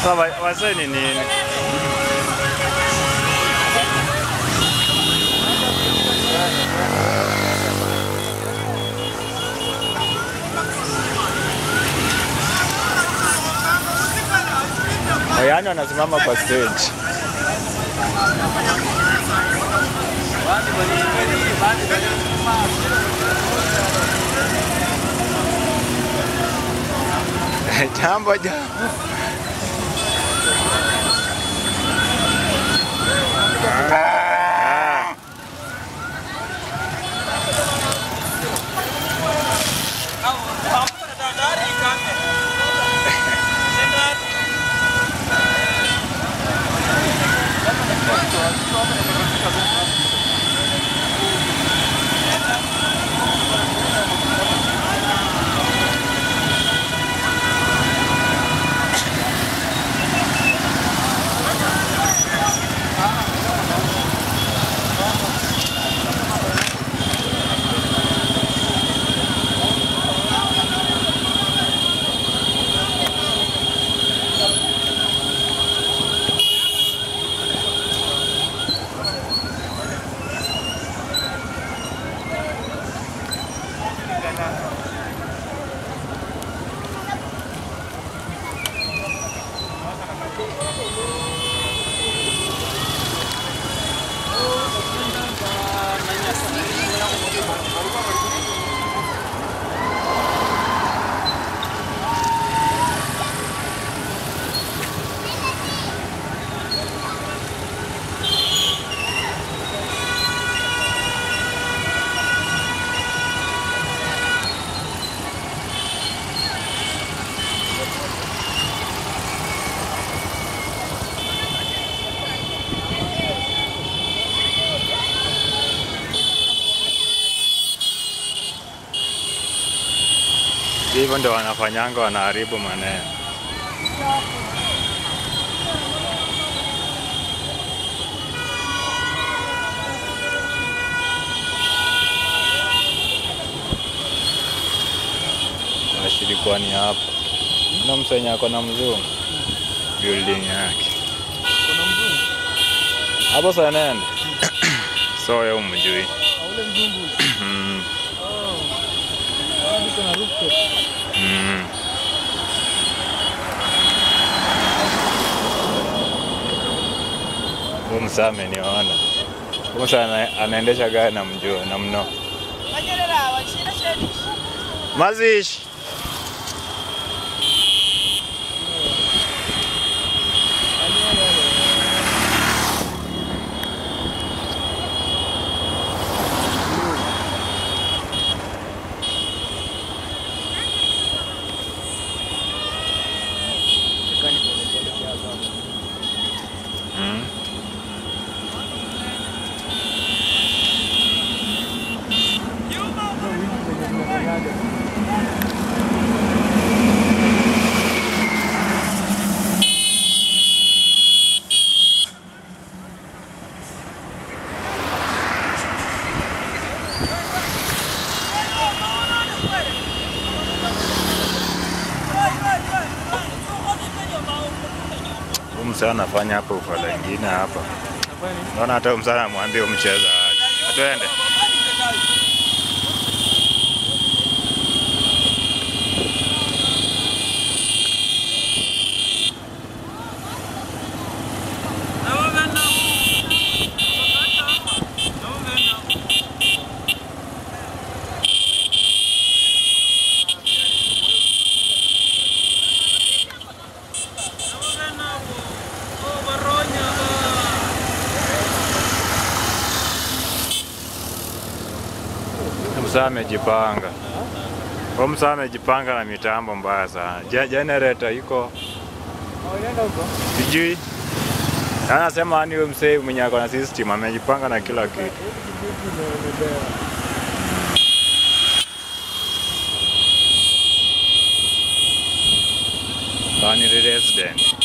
Sasa wa- wazee ni nini? Yaani wanasimama kwa stage. Jambo jambo. Ah. Hivyo ndio wanafanyanga, wanaharibu maneno. Ashilikuwa ni hapa na msenye ako na mzungu building yake Kuna mzungu. hapo sanende so ye umjui Ule mzungu. mm. Oh. Ah, niko na rooftop. mm. Huyu msaa ameniona. Huyu msaa ana- anaendesha gari na mjua na mno. Mazishi. Chekani pole pole kiasi hapo. Mm. Ndio hivi kwenye tunafanyaga. Huyu msaa anafanya hapa ufala ingine hapa. Nafanya nini? Naona hata huyu msaa anamwambia huyu mcheza aje. Atuende. Huyu msaa amejipanga. Huyu msaa amejipanga na mitambo mbaya sana. Je- Generator iko Oh, inaenda huko? sijui. Anasema yani huyo msee mwenye ako na system amejipanga na kila kitu. Hivi kitu imebebewa. Kwani ni resident.